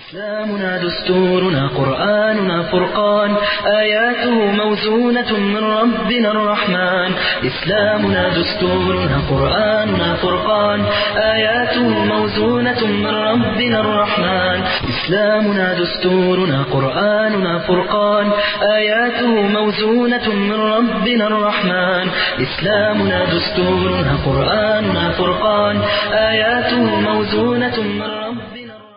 إسلامنا دستورنا قرآننا فرقان آياته موزونة من ربنا الرحمن إسلامنا دستورنا قرآننا فرقان آياته موزونة من ربنا الرحمن إسلامنا دستورنا قرآننا فرقان آياته موزونة من ربنا الرحمن إسلامنا دستورنا قرآننا فرقان آياته موزونة من ربنا الرحمن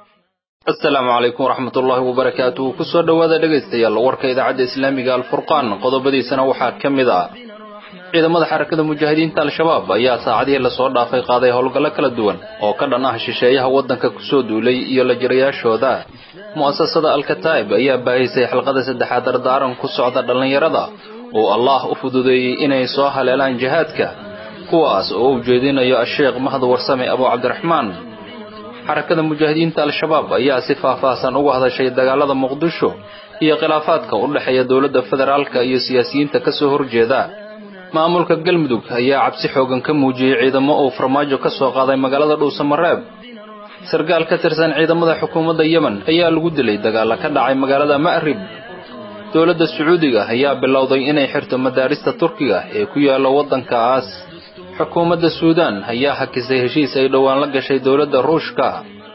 asalaamu calaykum waraxmat ullaahi wabarakaatuh kusoo dhowaada dhegaystayaal warka idaacadda islaamiga alfurqaan qodobadiisana waxaa ka mid ah ciidamada xarakada mujaahidiinta al-shabaab ayaa saacadihii lasoo dhaafay qaaday howlgallo kala duwan oo ka dhan ah shisheeyaha waddanka kusoo duulay iyo la jirayaashooda mu'asasada alkataa'ib ayaa baahisay xalqada saddexaad dardaaran ku socda dhallinyarada oo allaah u fududeeyey inay soo haleelaan jihaadka kuwaas oo u jeedinayo asheekh mahad warsame abu cabdiraxmaan xarakada mujaahidiinta al-shabaab ayaa si faahfaahsan uga hadashay dagaalada muqdisho iyo khilaafaadka u dhexeeya dowladda federaalka iyo siyaasiyiinta ka soo horjeeda maamulka galmudug ayaa cabsi xoogan ka muujiyey ciidamo uu farmaajo ka soo qaaday magaalada dhuusamareeb sarkaal ka tirsan ciidamada xukuumadda yemen ayaa lagu dilay dagaalla ka dhacay magaalada ma'rib dowladda sacuudiga ayaa bilowday inay xirto madaarista turkiga ee ku yaalla waddankaas xukuumadda suudaan ayaa hakisay heshiis ay dhowaan la gashay dowladda ruushka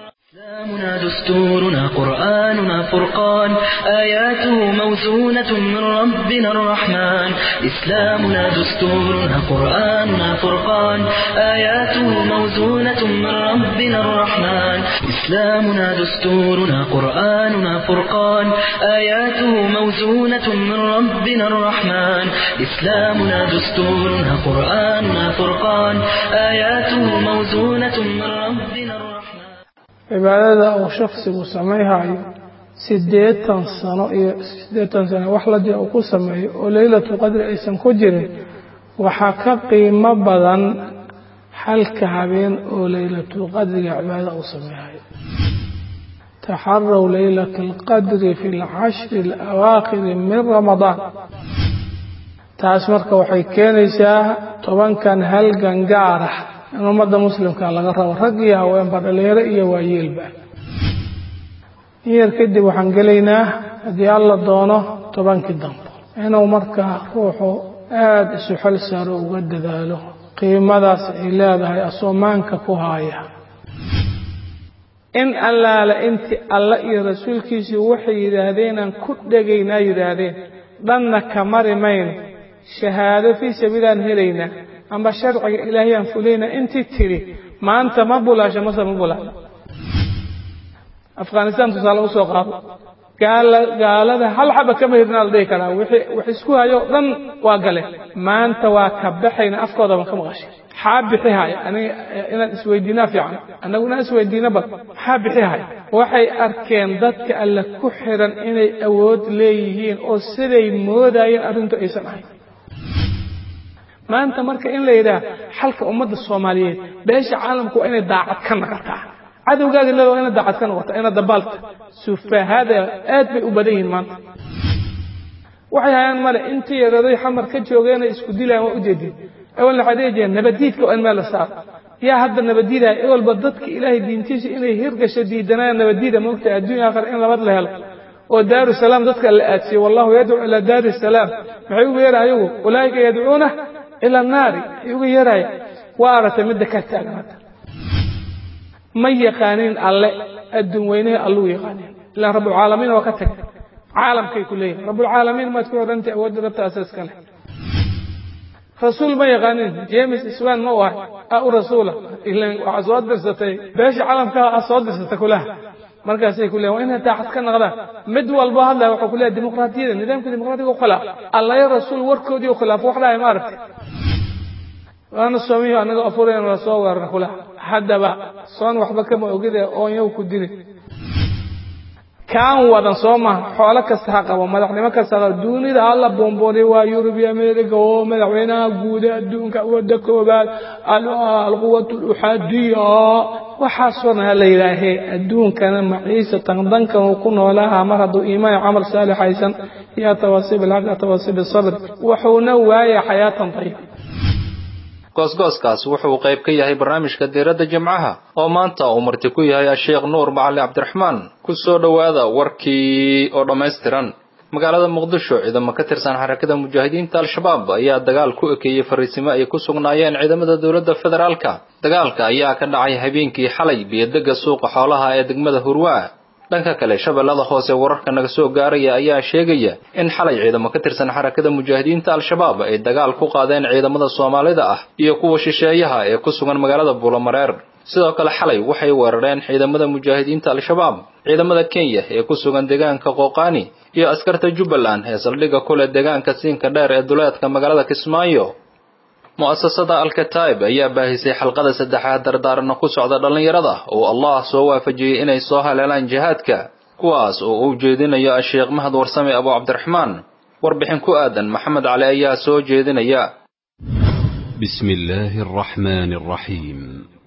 إسلامنا دستورنا قرآننا فرقان آياته موزونة من ربنا الرحمن إسلامنا دستورنا قرآننا فرقان آياته موزونة من ربنا الرحمن إسلامنا دستورنا قرآننا فرقان آياته موزونة من ربنا الرحمن إسلامنا دستورنا قرآننا فرقان آياته موزونة من ربنا الرحمن cibaadada uu shaksigu samayhayo siddeetan sano iyo siddeetan sano wax ladii uu ku sameeyo oo leylatu qadri aysan ku jirin waxaa ka qiimo badan halka habeen oo leylatulqadriga cibaadada uu sameehayo taxaraw leylata alqadri fi alcashri alawaakhiri min ramadaan taas marka waxay keenaysaa tobankan halgan gaar ah in ummadda muslimka laga rabo rag iyo haweenba dhalinyaro iyo waayeelba in yar kadib waxaan gelaynaa haddii alla doono tobankii dambe inuu markaa ruuxu aada isu xel saaro uga dadaalo qiimadaas ay leedahay asoomaanka ku haaya in allaale intii alle iyo rasuulkiisii waxay yidhaahdeenaan ku dhegaynaa yidhaahdeen dhanna ka mari mayno shahaado fii sabiilaan helaynaa amba sharciga ilaahayaan fulayna intii tidhi maanta ma bulaasho mase ma bulaasho afghanistan tusaale usoo qaado gaalada hal xaba kama hirnaa la dhihi karaa wax isku hayo dhan waa gale maanta waa ka baxayna afkoodaba ka maqashay maxaa bixi haya aniga inaan isweydiinaa fiican annagu inaan isweydiino bal maxaa bixi haya waxay arkeen dadka alle ku xiran inay awood leeyihiin oo siday moodayeen arrintu aysan ahayn maanta marka in la yidhaah xalka ummadda soomaaliyeed beesha caalamku waa inay daacad ka noqotaa cadowgaaga leeda waa inay daacad ka noqotaa ina dabaalta sufahada aad bay u badan yihiin maanta waxay hayaan male intii yaraday xamar ka joogeenay isku dilaan waa ujeedin awalna waxay dhihi jireen nabadiidka waa in meel la saaro yaa hadda nabadiidaya ewalba dadka ilaahay diintiisa inay hirgasho diidanayaan nabadiida moogtahay adduunya aakhir in labad la helo oo daaru salaam dadka la aadsiyo wallahu yadcuu ilaa daari salaam maxay ugu yeeraha ayagu ulaa'ika yadcuuna ila naari ay uga yeeraya waa aragtay midda ka taagan hadda ma yaqaaniin alle adduun weynaha alluu yaqaaniin ilaan rabbulcaalamiin waa ka tag caalamkay ku leeyihin rabbulcaalamiin maad ku odhantay awoodda rabta asaaska leh rasuul ma yaqaaniin james iswan ma u ahay a u rasuula ilan waxaa soo dirsatay beesha caalamka a soo dirsatay kulaha markaasay ku leeyihin waa inay daacad ka noqdaan mid walbo hadlaya waxuu ku leeyahay dimuqraadiyada nidaamka dimuqraadiga u khilaaf allayo rasuul warkoodii u khilaaf wax dhahay ma aragtay waana soomiyo annaga afurayna la soo weerara kulaha haddaba soon waxba kama ogide oonyow ku dili kaan wadan soo maha xoolo kasta ha qabo madaxnimo kasta ha qabo duunida hala boonboonay waa yurub iyo america oo madaxweynaha guuda adduunka wadda koobaad alquwat luxadiya waxaasoo dhan ha la yidhaahee adduunkana maciisa tandankan uu ku noolaha mar hadduu iimaan camal saalix haysan iyo tawaasiib alxaq tawaasiib asabr wuxuuna waaya xayaatan tayiba goosgooskaas wuxuu qayb ka yahay barnaamijka diiradda jimcaha oo maanta uu marti ku yahay asheekh nuur macali cabdiraxmaan ku soo dhowaada warkii oo dhammaystiran magaalada muqdisho ciidamo ka tirsan xarakada mujaahidiinta al-shabaab ayaa dagaal ku ekeeyey fariisimo ay ku sugnaayeen ciidamada dowladda federaalka dagaalka ayaa ka dhacay habeenkii xalay biyodega suuqa xoolaha ee degmada hurwaa dhanka kale shabeellada hoose wararka naga soo gaaraya ayaa sheegaya in xalay ciidamo ka tirsan xarakada mujaahidiinta al-shabaab ay dagaal ku qaadeen ciidamada soomaalida ah iyo kuwa shisheeyaha ee ku sugan magaalada buulamareer sidoo kale xalay waxay weerareen ciidamada mujaahidiinta al-shabaab ciidamada kenya ee ku sugan deegaanka qooqaani iyo askarta jubbaland ee saldhigga kule deegaanka siinka dheer ee duleedka magaalada kismaayo mu'asasada alkataib ayaa baahisay xalqada saddexaad dardaarana ku socda dhallinyarada oo allah soo waafajiyey inay soo haleelaan jihaadka kuwaas oo uu jeedinayo asheekh mahad warsame abu cabdiraxmaan warbixin ku aadan maxamed cali ayaa soo jeedinaya بسم الله الرحمن الرحيم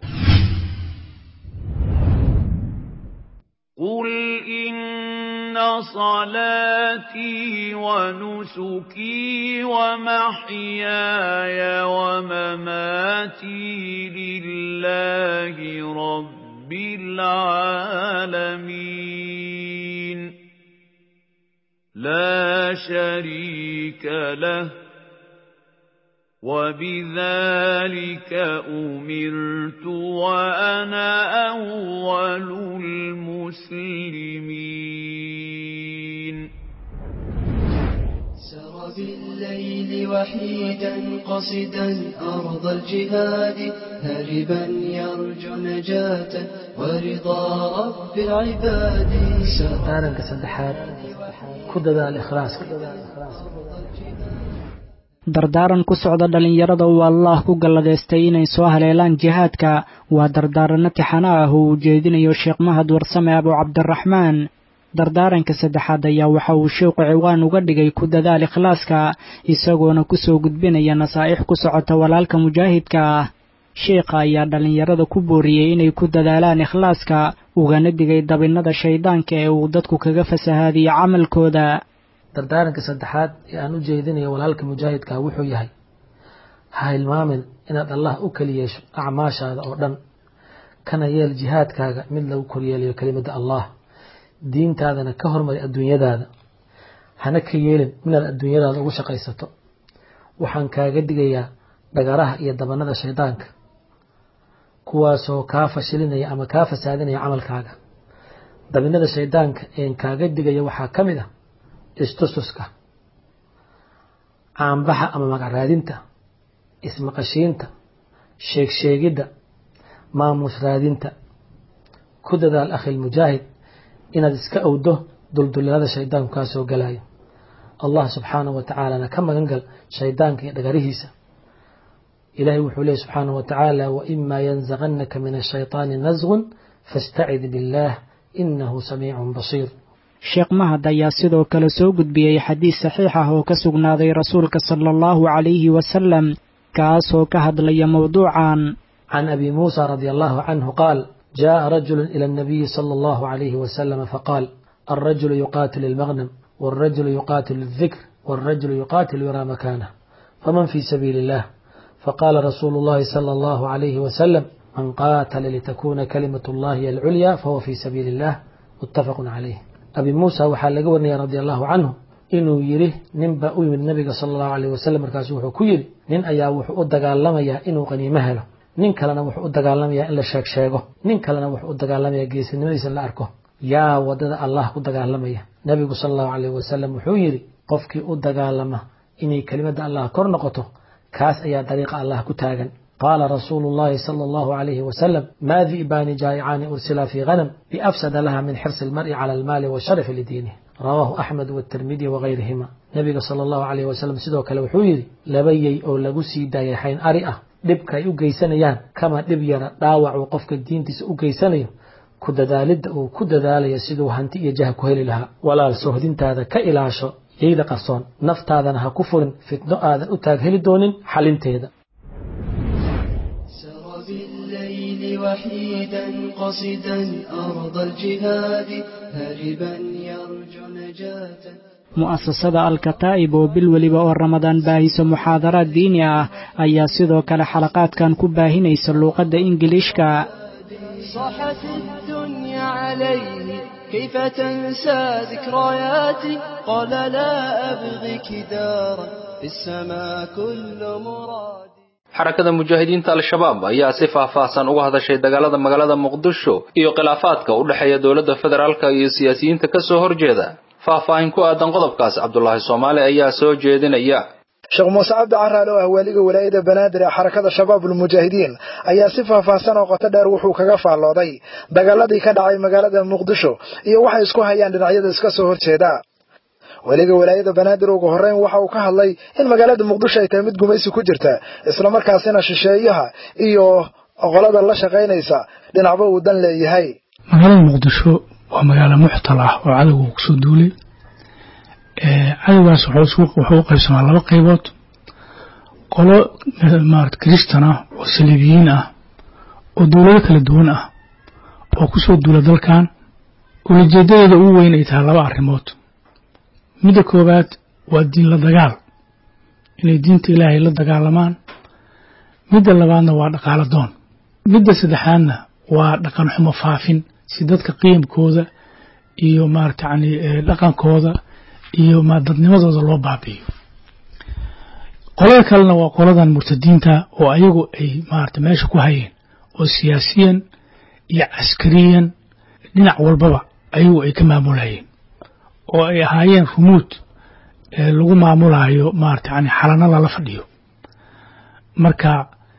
قل إن صلاتي ونسكي ومحياي ومماتي لله رب العالمين لا شريك له وبذلك أمرت وأنا أول المسلمين سر بالليل وحيدا قصدا أرض الجهاد هربا يرجو نجاة ورضا رب العباد aaranka saddexaad ku dadaal ikhlaaska dardaaran ku socda dhallinyarada uu allaah ku galladeystay inay soo haleelaan jihaadka waa dardaaranno tixano ah oo uu jeedinayo sheekh mahad warsame abu cabdiraxmaan dardaaranka saddexaad ayaa waxa uu sheekhu ciwaan uga dhigay ku dadaal ikhlaaska isagoona kusoo gudbinaya nasaa'ix ku socota walaalka mujaahidka ah sheekha ayaa dhallinyarada ku booriyey inay ku dadaalaan ikhlaaska ugana digay dabinnada shayddaanka ee uu dadku kaga fasahaadiyo camalkooda dardaaranka saddexaad ee aan u jeedinayo walaalka mujaahidka wuxuu yahay ha hilmaamin inaad allah u keli yeesho acmaashaada oo dhan kana yeel jihaadkaaga mid lagu koryeelayo kelimadda allah diintaadana ka hormari adduunyadaada hana ka yeelin minaad adduunyadaada ugu shaqaysato waxaan kaaga digayaa dhagaraha iyo dabanada shaydaanka kuwaasoo kaa fashilinaya ama kaa fasaadinaya camalkaaga dabinada shaydaanka een kaaga digaya waxaa ka mid ah istustuska caanbaxa ama magacraadinta ismaqashiinta sheegsheegidda maamuus raadinta ku dadaal akhil mujaahid inaad iska owdo duldullada shaydaanku kaa soo galayo allah subxaanahu wa tacaalana ka magan gal shaydaanka iyo dhagarihiisa ilahay wuxuu leeyay subxaanahu wa tacaala waima yanzaqannaka min ashayطaani nasgun faاstacid biاllah inahu samiicun basiir sheekh mahad ayaa sidoo kale soo gudbiyey xadiis saxiix ah oo ka sugnaaday rasuulka sala allahu calayhi wasalam kaasoo ka hadlaya mowduucan can abi muusa radi allahu canhu qaal jaءa rajulu ila الnabiyi salى allahu calayhi wasalama faqaal alrajulu yuqatil ilmagnam wاlrajulu yuqatil الdikr wاlrajulu yuqatil yura makanah faman fi sabiili اllah faqala rasuulu اllahi salى allahu calayhi wasalam man qaatala litakuna kalimat اllahi alculya fahuwa fi sabiili اllah mutafaqu calayh abi muusa waxaa laga warinaya radi allahu canhu inuu yidhi nin baa u yimid nabiga sala allahu alayh wasalam markaasu wuxuu ku yidhi nin ayaa wuxuu u dagaalamayaa inuu qaniimo helo nin kalena wuxuu u dagaalamayaa in la sheeg sheego nin kalena wuxuu u dagaalamayaa geesinimadiisa in la arko yaa wadada allah ku dagaalamaya nabigu sala allahu alayh wasalam wuxuu yidhi qofkii u dagaalama inay kelimadda allah kor noqoto kaas ayaa dariiqa allah ku taagan qaala rasuulu llahi sala allahu alayhi wasalam maa di'baani jaa'icaani ursila fii ghanam biafsada laha min xirsi almar'i cala almaali washarafi lidiinih rawaahu axmed watirmidi wagayrihima nabiga sala allahu alayh wasalam sidoo kale wuxuu yidhi laba yey oo lagu sii daayay xayn ari ah dhibka ay u geysanayaan kama dhib yara dhaawac uu qofka diintiisa u geysanayo ku dadaalidda uu ku dadaalayo siduu hanti iyo jah ku heli lahaa walaal sohdintaada ka ilaasho yeyda qarsoon naftaadana ha ku furin fitno aadan u taag heli doonin xalinteeda سر بالليل وحيدا قصدا أرض الجهاد هربا يرجو نجاة mu'asasada alkataa'ib oo bil weliba oo ramadaan baahiso muxaadaraad diini ah ayaa sidoo kale xalaqaadkan ku baahinaysa luuqadda ingiliishka صاحت الدنيا عليه كيف تنسى ذكرياتي قال لا أبغيك دارا في السماء كل مرادي xarakada mujaahidiinta al-shabaab ayaa si faahfaahsan uga hadashay dagaalada magaalada muqdisho iyo khilaafaadka u dhexeeya dowladda federaalka iyo siyaasiyiinta ka soo horjeeda faahfaahin ku aadan qodobkaas cabdulaahi soomaali ayaa soo jeedinaya sheekh muuse cabdi caraale oo ah waaliga walaayada banaadir ee xarakada shabaabul mujaahidiin ayaa si faahfaahsan oo qoto dheer wuxuu kaga faallooday dagaaladii ka dhacay magaalada muqdisho iyo waxay isku hayaan dhinacyada iska soo horjeeda weliga walaayada banaadir ugu horreyn waxa uu ka hadlay in magaalada muqdisho ay tahay mid gumaysi ku jirta islamarkaasina shisheeyaha iyo qolada la shaqaynaysa dhinacba uu dan leeyahay magaalada muqdisho waa magaalo muxtal ah oo cadowga uu kusoo duulay cadowgaas wuxuu u qaybsamaa laba qaybood qolo maarata kristan ah oo saliibiyiin ah oo dowlado kala duwan ah oo kusoo duula dalkan ulajeedadeeda ugu weyn ay tahay laba arrimood midda koowaad waa diin la dagaal inay diinta ilaahay la dagaalamaan midda labaadna waa dhaqaalo doon midda saddexaadna waa dhaqan xumo faafin si dadka qiyamkooda iyo maarata yani dhaqankooda iyo ma dadnimadooda loo baabi'iyo qolada kalena waa qoladan murtadiinta oo ayagu ay maarata meesha ku hayeen oo siyaasiyan iyo caskariyan dhinac walbaba ayagu ay ka maamulayeen oo ay ahaayeen rumuud lagu maamulayo maarata yani xalana lala fadhiyo marka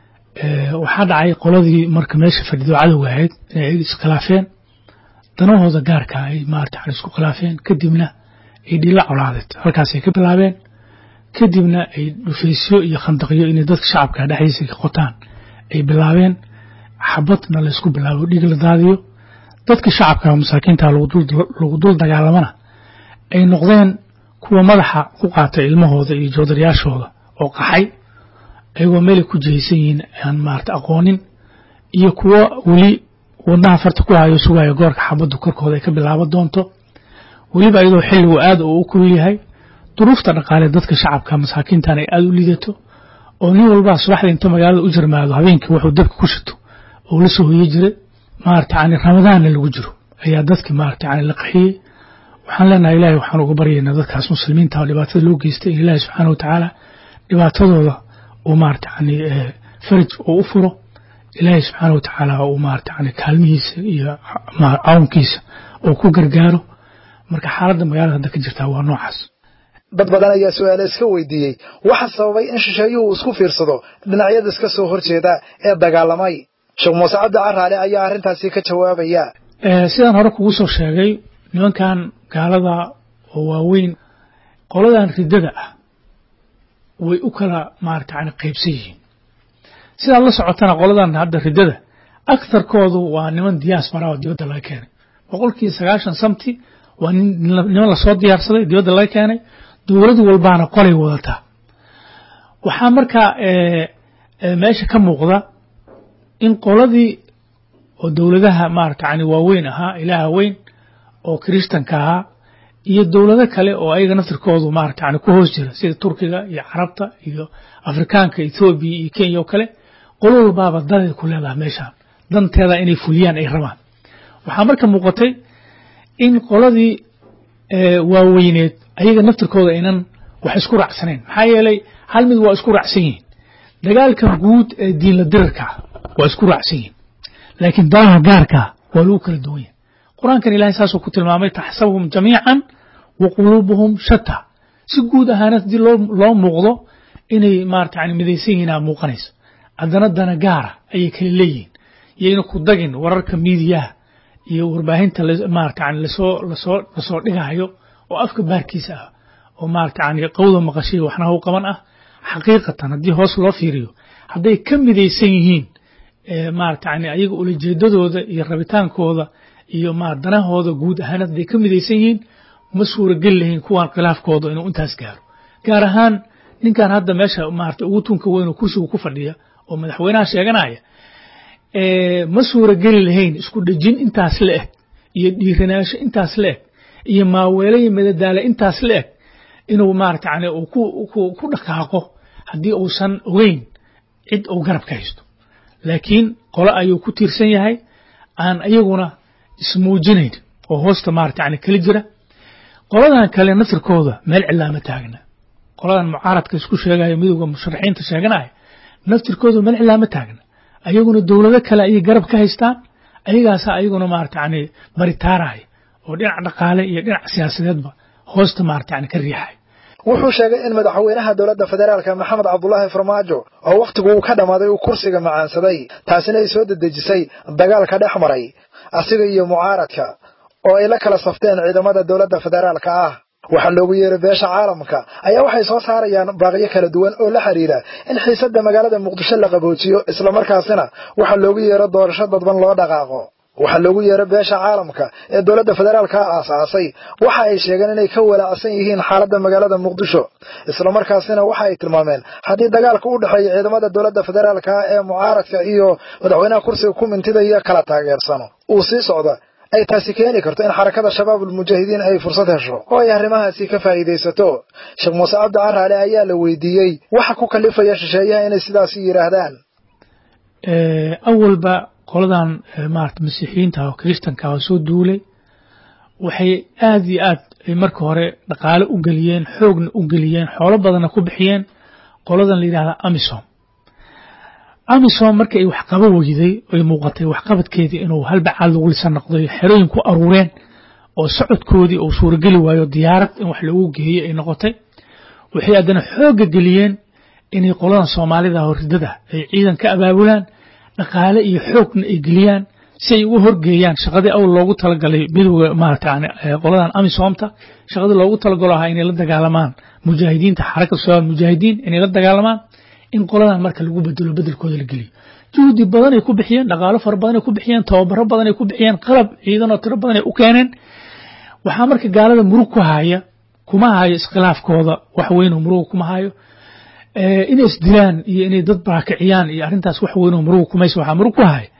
waxaa dhacay qoladii marka meesha fadhido cadowga ahayd inay ayaga iskhilaafeen danahooda gaarka ay maarata yani isku khilaafeen kadibna ay dhila colaadeed halkaasay ka bilaabeen kadibna ay dhufaysyo iyo khandaqyo inay dadka shacabka dhexdiisa ka qotaan ay bilaabeen xabadna laysku bilaabo dhiig la daadiyo dadka shacabka masaakiinta lagu dul dagaalamana ay noqdeen kuwa madaxa ku qaatay ilmahooda iyo joodaryaashooda oo qaxay ayagoo meelay ku jihaysan yihiin aan maarata aqoonin iyo kuwo weli wadnaha farta ku hayo sugayo goorka xabaddu korkooda ay ka bilaaban doonto weliba iyadoo xilligu aad uu u kulul yahay duruufta dhaqaale dadka shacabka masaakiintan ay aad u lidato oo nin walbaa subaxda inta magaalada u jirmaado habeenkii wuxuu dabka ku shito oo la soo hoye jiray maarata yani ramadaanna lagu jiro ayaa dadki maarata yani la qaxiyey waxaan leenahay ilaahay waxaan uga baryaynaa dadkaas muslimiinta oo dhibaatada loo geystay in ilaahay subxaana wa tacaala dhibaatadooda uu maarata yani faraj uu u furo ilaahay subxaana wa tacaala uu maarata yani kaalmihiisa iyo cawnkiisa uu ku gargaaro marka xaaladda magaalada hadda ka jirtaa waa noocaas dad badan ayaa su-aale iska weydiiyey waxa sababay in shisheeyuhu isku fiirsado dhinacyada iska soo horjeeda ee dagaalamay sheekh muuse cabdi caraale ayaa arrintaasi ka jawaabaya sidaan hore kugu soo sheegay nimankan gaalada oo waaweyn qoladan riddada ah way u kala maarata yani qaybsan yihiin sidaad la socotana qoladan hadda riddada aktharkoodu waa niman diaspora oo dibadda laga keenay boqolkii sagaashan samti waa niman lasoo diyaarsaday dibadda laga keenay dowlad walbaana qolay wadataa waxaa markaa meesha ka muuqda in qoladii oo dowladaha maarata yani waaweyn ahaa ilaaha weyn oo kiristanka ahaa iyo dowlado kale oo ayaga naftirkoodu maarata yani ku hoos jira sida turkiga iyo carabta iyo afrikaanka ethoobiya iyo kenya oo kale qolo walbaaba daday ku leedaha meeshaan danteeda inay fuliyaan ay rabaan waxaa marka muuqatay in qoladii waaweyneed ayaga naftirkooda aynan wax isku raacsanayn maxaa yeelay hal mid waa isku raacsan yihiin dagaalka guud ee diinla dirarka waa isku raacsan yihiin laakiin danaha gaarka waa lagu kala duwan yahay qur-aankan ilahay saasuu ku tilmaamay taxsabuhum jamiican wa quluubuhum shata si guud ahaana haddii loo muuqdo inay maarata yani midaysan yihiin aa muuqanayso haddana dana gaara ayay kala leeyihiin yayna ku dagin wararka miidiyaha iyo warbaahinta maarata yani lasoo lasoo lasoo dhigayo oo afka baarkiisa ah oo maarata yani qawda maqashay waxna haw qaban ah xaqiiqatan haddii hoos loo fiiriyo hadday ka midaysan yihiin maarata yani ayaga ulajeedadooda iyo rabitaankooda iyo ma danahooda guud ahaan hadday ka midaysan yihiin ma suurageli lahayn kuwan khilaafkooda inuu intaas gaaro gaar ahaan ninkan hadda meesha maarata ugu tunka weyn oo kursigu ku fadhiya oo madaxweynaha sheeganaya ma suurageli lahayn isku dhejin intaas la eg iyo dhiiranaansho intaas la eg iyo maaweelo iyo madadaalo intaas la eg inuu maarata yani uu ku ku ku dhaqaaqo haddii uusan ogeyn cid uu garab ka haysto laakiin qolo ayuu ku tiirsan yahay aan iyaguna ismuujinayn oo hoosta maarata yani kala jira qoladan kale naftirkooda meel cilaama taagna qoladan mucaaradka isku sheegaya midowda musharaxiinta sheeganaya naftirkooda meel cilaama taagna ayaguna dowlado kale ayay garab ka haystaan ayagaasa ayaguna maarata yani baritaaraya oo dhinac dhaqaale iyo dhinac siyaasadeedba hoosta maarata yani ka riixaya wuxuu sheegay in madaxweynaha dowladda federaalka maxamed cabdulaahi farmaajo oo wakhtigu uu ka dhammaaday uu kursiga macaansaday taasina ay soo dedejisay dagaalka dhex maray asiga iyo mucaaradka oo ay la kala safteen ciidamada dowladda federaalka ah waxaa loogu yeeray beesha caalamka ayaa waxay soo saarayaan baaqyo kala duwan oo la xidhiidha in xiisadda magaalada muqdisho la qaboojiyo islamarkaasina waxaa loogu yeero doorasho dadban loo dhaqaaqo waxaa loogu yeeray beesha caalamka ee dowladda federaalka aasaasay waxa ay sheegeen inay ka walaacsan yihiin xaaladda magaalada muqdisho islamarkaasina waxa ay tilmaameen haddii dagaalka u dhexeeya ciidamada dowladda federaalka ee mucaaradka iyo madaxweynaha kursiga ku mintidaya kala taageersano uu sii socda ay taasi keeni karto in xarakada shabaabulmujaahidiin ay fursad hesho oo ay arrimahaasi ka faa'iidaysato sheekh muuse cabdi caraale ayaa la weydiiyey waxa ku kalifaya shisheeyaha inay sidaasi yidhaahdaan awalba qoladan maarata masiixiyiinta oo kiristanka oo soo duulay waxay aad iyo aad marka hore dhaqaale u geliyeen xoogna u geliyeen xoolo badanna ku bixiyeen qoladan la yidhahda amisom amisom marka ay waxqabo weyday ay muuqatay waxqabadkeedii inuu halbacaad lagu lisan noqday xerooyin ku aruureen oo socodkoodii uu suurageli waayo diyaarad in wax lagu geeyo ay noqotay waxay haddana xoogga geliyeen inay qoladan soomaalida horidada ay ciidan ka abaabulaan dhaqaale iyo xoogna ay geliyaan si ay uga horgeeyaan shaqadii awl loogu talagalay midowga maarata yani qoladan amisomta shaqadii loogu talagalo ahaa inay la dagaalamaan mujaahidiinta xarakada shabaab mujaahidiin inay la dagaalamaan in qoladan marka lagu bedelo bedelkooda la geliyo juhdi badanay ku bixiyeen dhaqaalo fara badanay ku bixiyeen tababaro badanay ku bixiyeen qalab ciidan oo tiro badanay u keeneen waxaa marka gaalada murug ku haya kuma hayo iskhilaafkooda wax weyn oo muruga kuma hayo inay isdilaan iyo inay dad baakiciyaan iyo arrintaas wax weyn oo muruga kumaysa waxaa murug ku haya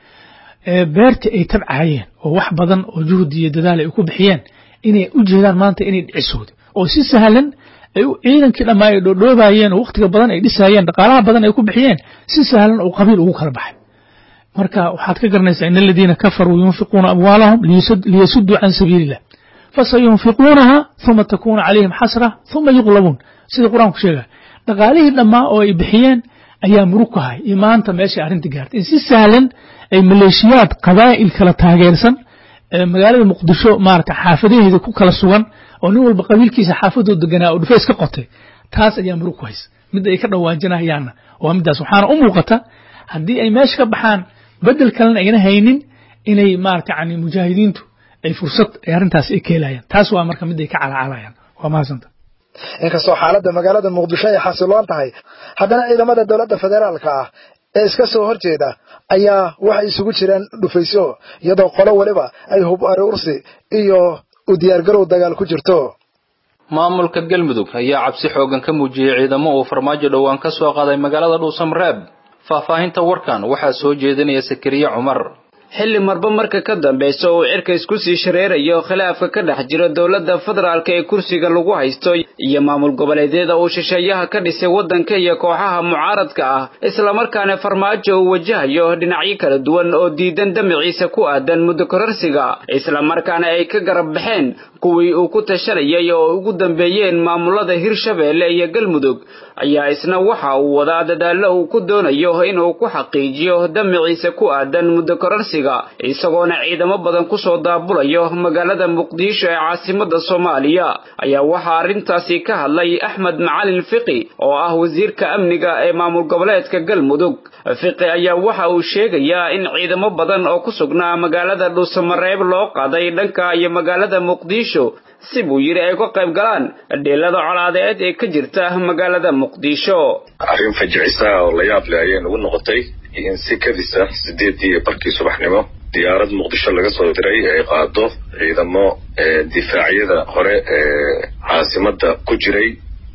beerta ay tabcayeen oo wax badan oo juhdi iyo dadaal ay ku bixiyeen inay u jeedaan maanta inay dhicisooda oo si sahlan ay ciidankii dhammaa ay dhoodhoobayeen oo wakhtiga badan ay dhisayeen dhaqaalaha badan ay ku bixiyeen si sahlan oo qabiil ugu kala baxay marka waxaad ka garanaysaa in aladiina kafaruu yunfiquuna amwaalahum liyasuduu can sabiilillah fasayunfiquunaha uma takuunu calayhim xasra uma yuqlabuun sida qur-aanku sheegaya dhaqaalihii dhammaa oo ay bixiyeen ayaa murug ku hay iyo maanta meeshay arrinta gaartay in si sahlan ay maleeshiyaad qabaa'il kala taageersan magaalada muqdisho maarata xaafadaheeda ku kala sugan oo nin walba qabiilkiisa xaafadoo deganaa oo dhufays ka qotay taas ayaa murug ku haysa mid ay ka dhawaajinayaanna waa middaas waxaana u muuqata haddii ay meesha ka baxaan bedel kalena ayna haynin inay maarata yani mujaahidiintu ay fursad ay arrintaas ay keelayaan taas waa marka mid ay ka calaacalayaan waa mahadsanta inkastoo xaaladda magaalada muqdisho ay xasiloon tahay haddana ciidamada dowladda federaalka ah ee iska soo horjeeda ayaa waxay isugu jiraan dhufaysyo iyadoo qolo weliba ay hub aruursi iyo u diyaargarow dagaal ku jirto maamulka galmudug ayaa cabsi xoogan ka muujiyey ciidamo uu farmaajo dhowaan ka soo qaaday magaalada dhuusamreeb faahfaahinta warkan waxaa soo jeedinaya sakariye cumar xilli marba marka ka dambaysa uu cirka isku sii shareerayo khilaafka ka dhex jira dowladda federaalka ee kursiga lagu haysto iyo maamul goboleedyada uu shisheeyaha ka dhisay waddanka iyo kooxaha mucaaradka ah islamarkaana farmaajo uu wajahayo dhinacyo kala duwan oo diidan damaciisa ku aadan muddo kororsiga islamarkaana ay ka garab baxeen kuwii uu ku tashanayay oo ugu dambeeyeen maamulada hirshabeelle iyo galmudug ayaa isna waxa uu wadaa dadaallo uu ku doonayo inuu ku xaqiijiyo damaciisa ku aadan muddo kororsiga isagoona ciidamo badan kusoo daabulayo magaalada muqdisho ee caasimada soomaaliya ayaa waxaa arrintaasi ka hadlay axmed macalin fiqi oo ah wasiirka amniga ee maamul goboleedka galmudug fiqi ayaa waxa uu sheegayaa in ciidamo badan oo ku sugnaa magaalada dhuusamareeb loo qaaday dhanka iyo magaalada muqdisho si buu yidhi ay ka qayb galaan dheelada colaadeed ee ka jirta magaalada muqdisho arrin fajicisa oo la yaab leh ayay nagu noqotay in si kadisa sideedii barkii subaxnimo diyaarad muqdisho laga soo diray ay qaado ciidamo difaacyada hore ee caasimada ku jiray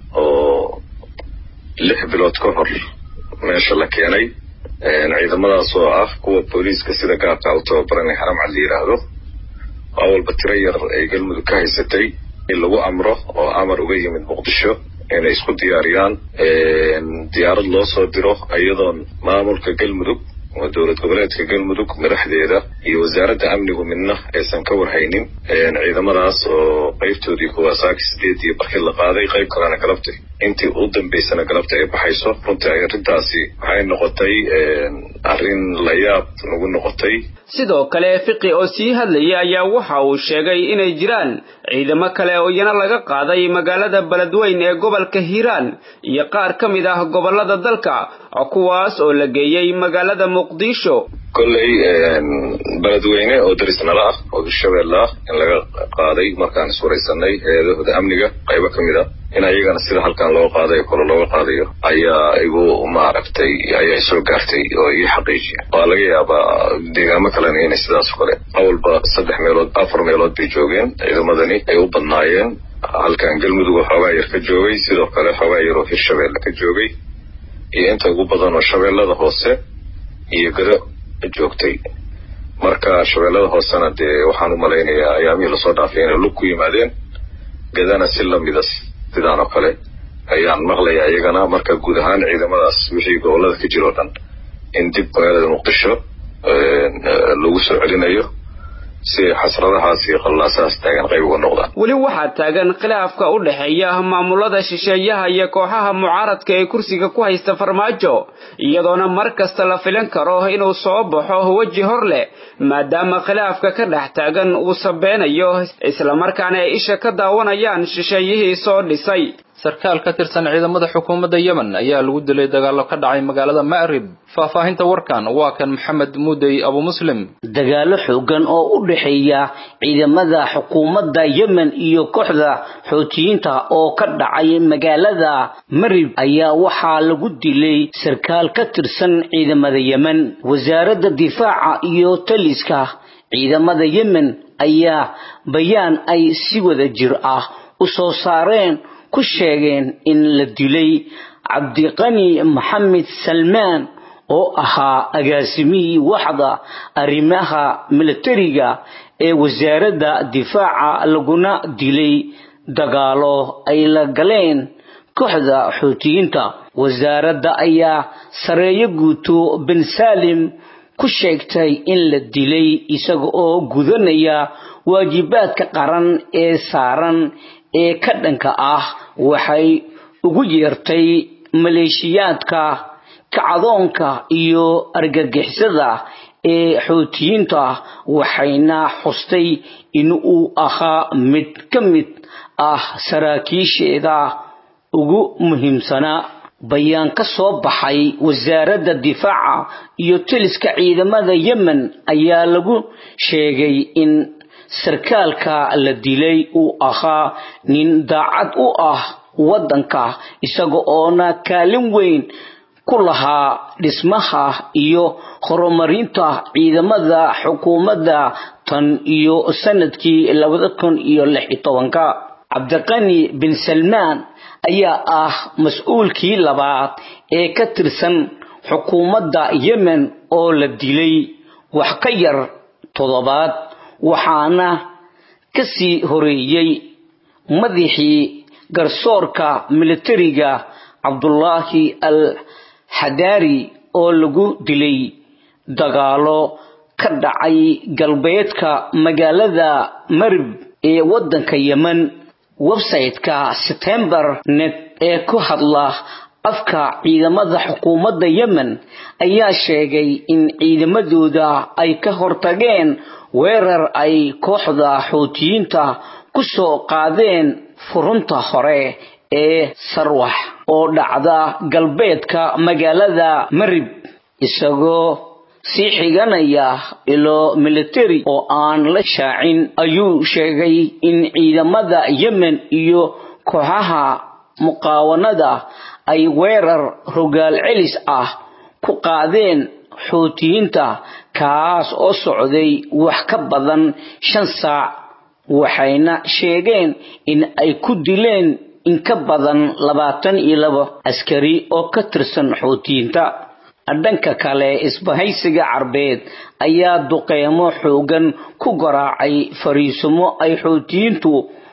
oo lix bilood ka hor meesha la keenay ciidamadaas oo ah kuwa booliiska sida gaabka u tababaran ee haramcad la yidhaahdo awalba tiro yar ay galmudug ka haysatay in lagu amro oo amar uga yimid muqdisho inay isku diyaariyaan diyaarad loo soo diro iyadoon maamulka galmudug oo dowlad goboleedka galmudug madaxdeeda iyo wasaaradda amnigu midna aysan ka warhaynin ciidamadaas oo qaybtoodii kuwaasaaki sideedii barkii la qaaday qayb kalena galabtay intii u dambaysana galabta ay baxayso runtii arrintaasi waxay noqotay arrin la yaab nagu noqotay sidoo kale fiqi oo sii hadlayay ayaa waxa uu sheegay inay jiraan ciidamo kale oo iyana laga qaaday magaalada beledweyn ee gobolka hiiraan iyo qaar ka mid ah gobolada dalka kuwaas oo la geeyey magaalada muqdisho kolley beledweyne oo daris nala ah oo hirshabeelle ah in laga qaaday markaan iswaraysanay hay-adahooda amniga qaybo ka mid a in ayagana sida halkan loo qaaday kole looga qaadayo ayaa igu maaragtay ayaa soo gaartay oo ii xaqiijiya waa laga yaabaa deegaamo kalena inay sidaas o kale awalba saddex meelood afar meelood bay joogeen ciidamadani ay u badnaayeen halkan galmudug oo xoogaa yar ka joogay sidoo kale xoogaa yar oo hirshabeelle ka joogay iyo inta ugu badan oo shabeellada hoose iyo gado joogtay marka shabeellada hoosena dee waxaan u malaynayaa ayaamihii lasoo dhaafay inay lug ku yimaadeen gadana si lamida sidaan oo kale ayaan maqlayaa iyagana marka guud ahaan ciidamadaas wixii gobolada ka jira o dhan in dib magaalada muqdisho lagu soo celinayo si xasradahaas iyo qallaasahaas taagan qayb uga noqdaan weli waxaa taagan khilaafka u dhexeeya maamulada shisheeyaha iyo kooxaha mucaaradka ee kursiga ku haysta farmaajo iyadoona mar kasta la filan karo inuu soo baxo weji hor leh maadaama khilaafka ka dhex taagan uu sabeynayo islamarkaana ay isha ka daawanayaan shisheeyihii soo dhisay sarkaal ka tirsan ciidamada xukuumadda yemen ayaa lagu dilay dagaallo ka dhacay magaalada ma'rib faahfaahinta warkan waa kan maxamed muudey abu muslim dagaallo xoogan oo u dhexeeya ciidamada xukuumadda yemen iyo kooxda xootiyiinta oo ka dhacay magaalada marib ayaa waxaa lagu dilay sarkaal ka tirsan ciidamada yemen wasaaradda difaaca iyo taliska ciidamada yemen ayaa bayaan ay si wada jir ah u soo saareen ku sheegeen in la dilay cabdiqani maxamed salmaan oo ahaa agaasimihii waxda arrimaha militariga ee wasaaradda difaaca laguna dilay dagaalo ay la galeen kooxda xuutiyiinta wasaaradda ayaa sareeyo guuto ben salim ku sheegtay in la dilay isaga oo gudanaya waajibaadka qaran ee saaran ee ka dhanka ah waxay ugu yeertay maleeshiyaadka kacdoonka iyo argagixisada ee xuutiyiinta waxayna xustay in uu ahaa mid ka mid ah saraakiisheeda ugu muhiimsanaa bayaan ka soo baxay wasaaradda difaaca iyo taliska ciidamada yemen ayaa lagu sheegay in sarkaalka la dilay uu ahaa nin daacad u ah waddanka isaga oona kaalin weyn ku lahaa dhismaha iyo horumarinta ciidamada xukuumadda tan iyo sanadkii labada kun iyo lix iyo tobanka cabdiqani bin salmaan ayaa ah mas-uulkii labaad ee ka tirsan xukuumadda yemen oo la dilay wax ka yar toddobaad waxaana ka sii horeeyey madaxii garsoorka militariga cabdullaahi al xadaari oo lagu dilay dagaalo ka dhacay galbeedka magaalada marib ee waddanka yemen website-ka september net ee ku hadla afka ciidamada xukuumadda yemen ayaa sheegay in ciidamadooda ay ka hortageen weerar ay kooxda xuutiyiinta ku soo qaadeen furunta hore ee sarwax oo dhacda galbeedka magaalada marib isagoo sii xiganaya ilo militari oo aan la shaacin ayuu sheegay in ciidamada yemen iyo kooxaha muqaawanada ay weerar rogaal celis ah ku qaadeen xuutiyiinta kaas oo socday wax ka badan shan saac waxayna sheegeen in ay ku dileen in ka badan labaatan iyo labo askari oo ka tirsan xuutiyiinta dhanka kale isbahaysiga carbeed ayaa duqeymo xoogan ku garaacay fariisumo ay xuutiyiintu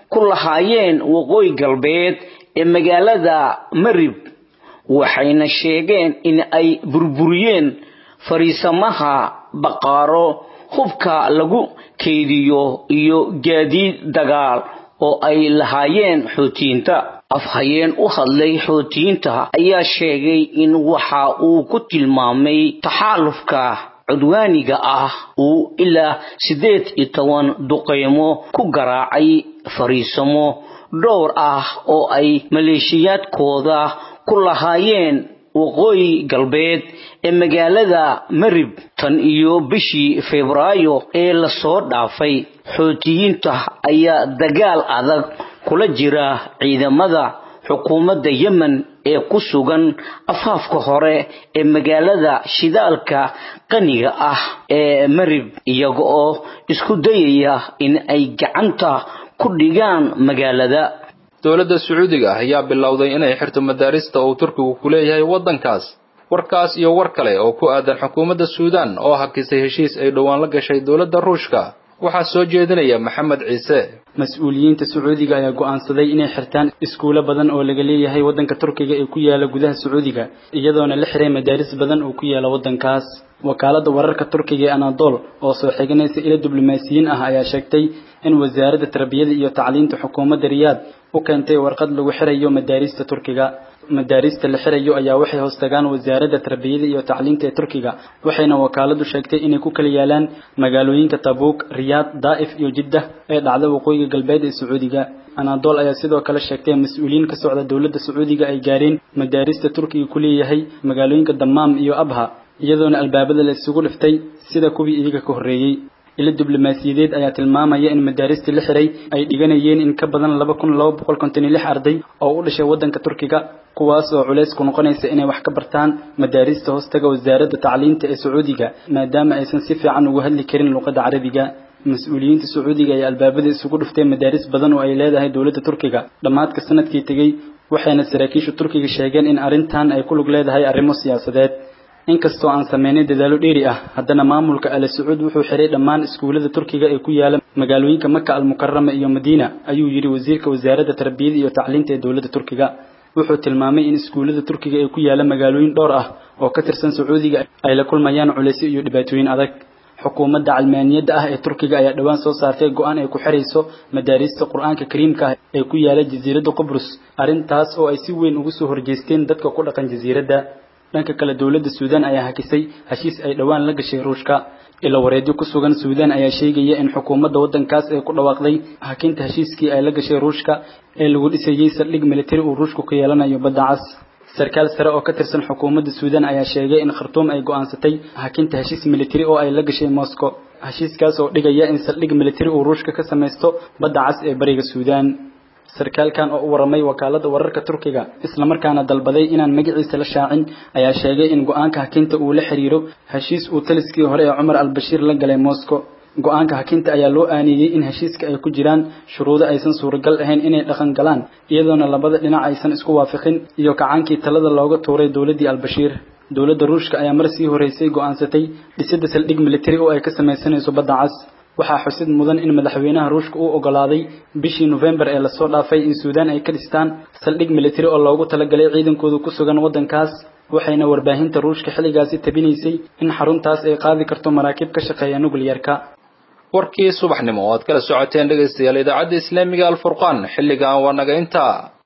ku lahaayeen waqooyi galbeed ee magaalada marib waxayna sheegeen in ay burburiyeen fariisamaha baqaaro hubka lagu keydiyo iyo gaadiid dagaal oo ay lahaayeen xootiyiinta afhayeen u hadlay xootiyiinta ayaa sheegay in waxa uu ku tilmaamay taxaalufka cudwaaniga ah uu ilaa siddeed iyo toban duqeymo ku garaacay fariisamo dhowr ah oo ay maleeshiyaadkooda ku lahaayeen waqooyi galbeed ee magaalada marib tan iyo bishii febraayo ee lasoo dhaafay xootiyiinta ayaa dagaal adag kula jira ciidamada xukuumadda yemen ee ku sugan afaafka hore ee magaalada shidaalka qaniga ah ee marib iyaga oo isku dayaya in ay gacanta ku dhigaan magaalada dowladda sacuudiga ayaa bilowday inay xirto madaarista uu turkigu ku leeyahay waddankaas warkaas iyo war kale oo ku aadan xukuumadda suudaan oo hakisay heshiis ay dhowaan la gashay dowladda ruushka waxaa soo jeedinaya maxamed ciise mas-uuliyiinta sacuudiga ayaa go'aansaday inay xirtaan iskuulo badan oo laga leeyahay waddanka turkiga ee ku yaala gudaha sacuudiga iyadoona la xiray madaaris badan oo ku yaala waddankaas wakaaladda wararka turkiga ee anadol oo soo xiganaysa ilo diblomaasiyiin ah ayaa sheegtay in wasaaradda tarbiyada iyo tacliinta xukuumadda riyaad u keentay warqad lagu xirayo madaarista turkiga madaarista la xirayo ayaa waxay hoostagaan wasaaradda tarbiyada iyo tacliinta ee turkiga waxayna wakaaladu sheegtay inay ku kala yaalaan magaalooyinka tabuuk riyaad daa'if iyo jiddah ee dhacda waqooyiga galbeed ee sacuudiga anadol ayaa sidoo kale sheegtay mas-uuliyiin ka socda dowladda sacuudiga ay gaareen madaarista turkiga ku leeyahay magaalooyinka damaam iyo abha iyadoona albaabada la isugu dhiftay sida kuwii iyaga ka horreeyey ilo diblomaasiyadeed ayaa tilmaamaya in madaaristii la xiray ay dhiganayeen in ka badan laba kun laba boqol konton iyo lix arday oo u dhashay waddanka turkiga kuwaas oo culays ku noqonaysa inay wax ka bartaan madaarista hoostaga wasaaradda tacliinta ee sacuudiga maadaama aysan si fiican ugu hadli karin luqadda carabiga mas-uuliyiinta sacuudiga ayaa albaabada isugu dhiftay madaaris badan oo ay leedahay dowladda turkiga dhammaadka sanadkii tegey waxayna saraakiisha turkiga sheegeen in arrintan ay ku lug leedahay arrimo siyaasadeed inkastoo aan sameynay dadaalo dheeri ah haddana maamulka ale sacuud wuxuu xiray dhammaan iskuullada turkiga ee ku yaala magaalooyinka maka almukarama iyo madiina ayuu yidhi wasiirka wasaaradda tarbiyada iyo tacliinta ee dowladda turkiga wuxuu tilmaamay in iskuullada turkiga ee ku yaala magaalooyin dhowr ah oo ka tirsan sacuudiga ay la kulmayaan culaysyo iyo dhibaatooyin adag xukuumadda calmaaniyadda ah ee turkiga ayaa dhowaan soo saartay go-aan ay ku xirayso madaarista qur-aanka kariimka ah ee ku yaala jasiiradda qubrus arrintaas oo ay si weyn ugu soo horjeesteen dadka ku dhaqan jasiiradda dhanka kale dowladda suudaan ayaa hakisay heshiis ay dhowaan la gashay ruushka ila wareedyo ku sugan suudaan ayaa sheegaya in xukuumadda waddankaas ay ku dhawaaqday hakinta heshiiskii ay la gashay ruushka ee lagu dhisayey saldhig militari uu ruushku ka yeelanayo badda cas sarkaal sare oo ka tirsan xukuumadda suudaan ayaa sheegay in khartuum ay go'aansatay hakinta heshiis militari oo ay la gashay moscow heshiiskaas oo dhigaya in saldhig militari uu ruushka ka samaysto badda cas ee bariga suudaan sarkaalkan oo u waramay wakaaladda wararka turkiga islamarkaana dalbaday inaan magaciisa la shaacin ayaa sheegay in go-aanka hakinta uu la xiriiro heshiis uu taliskii hore ee cumar al-bashiir la galay moscow go-aanka hakinta ayaa loo aaneeyey in heshiiska ay ku jiraan shuruudo aysan suuragal ahayn inay dhaqan galaan iyadoona labada dhinac aysan isku waafaqin iyo kacaankii talada looga tuuray dowladdii al-bashiir dowladda ruushka ayaa mar sii horeysay go'aansatay dhisidda saldhig militari oo ay ka samaysanayso badda cas waxaa xusid mudan in madaxweynaha ruushka uu ogolaaday bishii nofembar ee lasoo dhaafay in suudaan ay ka dhistaan saldhig militari oo loogu talagalay ciidankooda ku sugan waddankaas waxayna warbaahinta ruushka xilligaasi tabinaysay in xaruntaas ay qaadi karto maraakiib ka shaqeeya nukliyarka warkii subaxnimo oo aad kala socoteen dhegaystayaal idaacadda islaamiga alfurqaan xilligan waa naga intaa